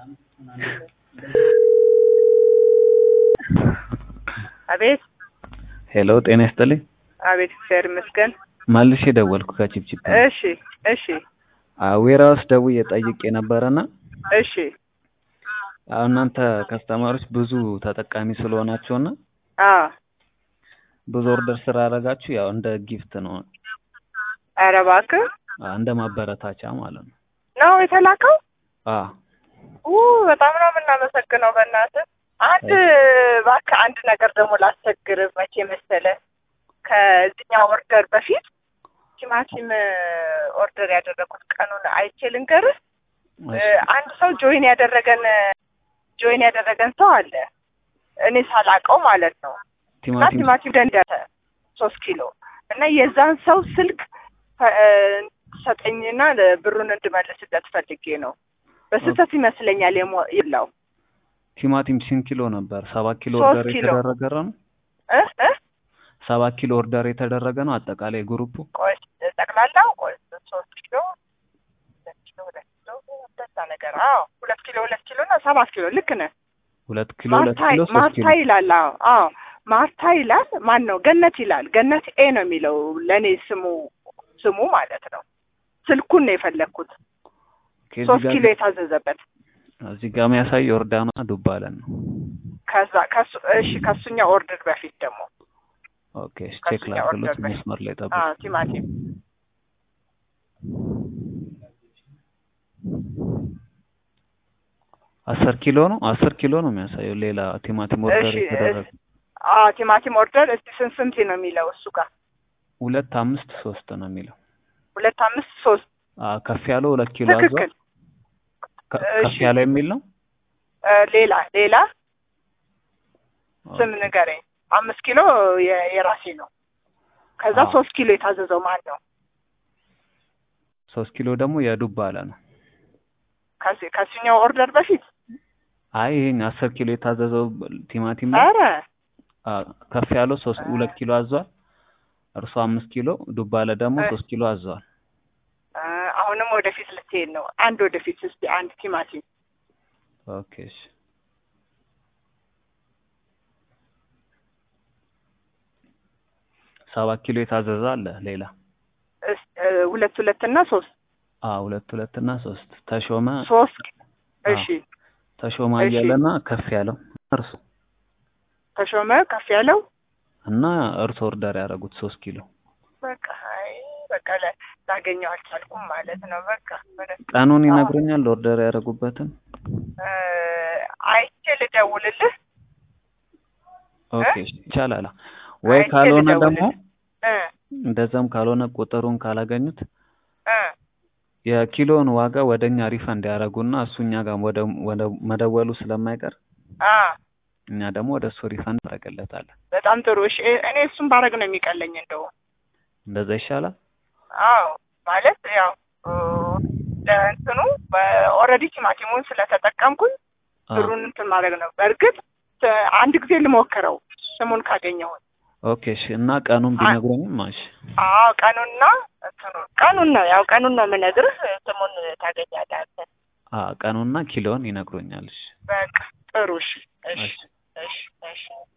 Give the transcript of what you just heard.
አቤት ሄሎ ጤና ይስጥልኝ። አቤት፣ እግዚአብሔር ይመስገን። መልሼ ደወልኩ ከቺፕቺፕ። እሺ እሺ ዌራውስ ደውዬ ጠይቄ ነበረና እሺ አሁን እናንተ ከስተመሮች ብዙ ተጠቃሚ ስለሆናችሁና አ ብዙ ኦርደር ስላደረጋችሁ ያው እንደ ጊፍት ነው ኧረ እባክህ አ፣ እንደ ማበረታቻ ማለት ነው። ነው የተላከው። አ ኡ በጣም ነው የምናመሰግነው። በእናትህ አንድ እባክህ አንድ ነገር ደግሞ ላስቸግርህ። መቼ መሰለህ ከዚህኛው ኦርደር በፊት ቲማቲም ኦርደር ያደረኩት ቀኑን አይቼ ልንገርህ። እሺ፣ አንድ ሰው ጆይን ያደረገን ጆይን ያደረገን ሰው አለ እኔ ሳላቀው ማለት ነው። እና ቲማቲም ቲማቲም ደንደተ ሶስት ኪሎ እና የዛን ሰው ስልክ ፈ- እ፣ ሰጠኝና ብሩን እንድመልስለት ፈልጌ ነው። በስህተት ይመስለኛል የሞ- የላው ቲማቲም ስንት ኪሎ ነበር? ሰባት ኪሎ ሶስት ኦርደር ኪሎ። የተደረገ ነው። እ እ ሰባት ኪሎ ኦርደር የተደረገ ነው አጠቃላይ ግሩፑ። ቆይ ጠቅላላው ቆይ ሶስት ኪሎ ሁለት ኪሎ ሁለት ኪሎ እንደዛ ነገር አዎ ሁለት ኪሎ ሁለት ኪሎ እና ሰባት ኪሎ ልክ ነህ። ሁለት ኪሎ ሁለት ማርታ ኪሎ ሶስት ማርታ ኪሎ ይላል። አዎ አዎ ማርታ ይላል። ማን ነው? ገነት ይላል። ገነት ኤ ነው የሚለው ለእኔ ስሙ ስሙ ማለት ነው። ስልኩን ነው የፈለግኩት። ከዚህ ሶስት ጋር ኪሎ የታዘዘበት እዚህ ጋር የሚያሳይ ዮርዳኖ ዱባለን ነው። ከዛ ከሱ እሺ ከሱኛው ኦርደር በፊት ደግሞ ኦኬ እሺ፣ ቼክ ከሱኛ ላድርግሎት ኦርደር በፊት መስመር ላይ ጠብቁ። አዎ ቲማቲም አስር ኪሎ ነው አስር ኪሎ ነው የሚያሳየው። ሌላ ቲማቲም ኦርደር እሺ የተደረገ አዎ ቲማቲም ኦርደር እስቲ ስንት ስንት ነው የሚለው እሱ ጋር ሁለት አምስት ሶስት ነው የሚለው። ሁለት አምስት ሶስት አ ከፍ ያለው ሁለት ኪሎ አዟል። ትክክል ከ- እሺ። ከፍ ያለ የሚል ነው። እ፣ ሌላ ሌላ ስም ኦኬ። ንገረኝ አምስት ኪሎ የ- የራሴ ነው ከዛ አዎ። ሶስት ኪሎ የታዘዘው ማን ነው ሶስት ኪሎ ደግሞ የዱባ አለ ነው። ከዚ- ከሱኛው ኦርደር በፊት አይ ይሄን አስር ኪሎ የታዘዘው ቲማቲም ነው። ኧረ አ ከፍ ያለው ሶስት ሁለት ኪሎ አዟል። እርሱ አምስት ኪሎ ዱባ አለ ደግሞ እ። ሶስት ኪሎ አዟል። እ፣ አሁንም ወደፊት ልትሄድ ነው አንድ ወደፊት እስቲ አንድ ቲማቲም ኦኬ እሺ። ሰባት ኪሎ የታዘዘ አለ ሌላ እስ- እ፣ ሁለት ሁለት እና ሶስት አ ሁለት ሁለት እና ሶስት ተሾመ ሶስት አዎ። እሺ ተሾመ እሺ። አያለና ከፍ ያለው እርሱ ተሾመ ከፍ ያለው እና እርሱ ኦርደር ያደረጉት ሶስት ኪሎ በቃ አይ በቃ ላ- ላገኘው አልቻልኩም ማለት ነው በቃ ወደ- ቀኑን አዎ። ይነግሩኛል ኦርደር ያደረጉበትን። እ፣ አይቼ ልደውልልህ ኦኬ እሺ፣ ይቻላል። ወይ አይቼ ካልሆነ ደግሞ ልደውልልህ እ እንደዛም ካልሆነ ቁጥሩን ካላገኙት እ የኪሎን ዋጋ ወደኛ ሪፈንድ ያደረጉና እሱ እኛ ጋር ወደ ወደ መደወሉ ስለማይቀር አ እኛ ደግሞ ወደ እሱ ሪፈንድ እናደርግለታለን። በጣም ጥሩ እሺ እ- እኔ እሱን ባረግ ነው የሚቀለኝ እንደው እንደዛ ይሻላል። አዎ ማለት ያው እ፣ ለእንትኑ ኦልሬዲ ቲማቲሙን ስለተጠቀምኩኝ አ ብሩን እንትን ማድረግ ነው በእርግጥ እ፣ አንድ ጊዜ ልሞክረው ስሙን ካገኘሁት ኦኬ እሺ። እና ቀኑን ቢነግሩኝም እሺ። አዎ ቀኑንና እንትኑ ቀኑን ነው ያው ቀኑን ነው የምነግርህ ስሙን ታገኛለህ አንተ አ ቀኑና ኪሎን ይነግሩኛል። እሺ በቃ ጥሩ እሺ እሺ እሺ። እሺ እሺ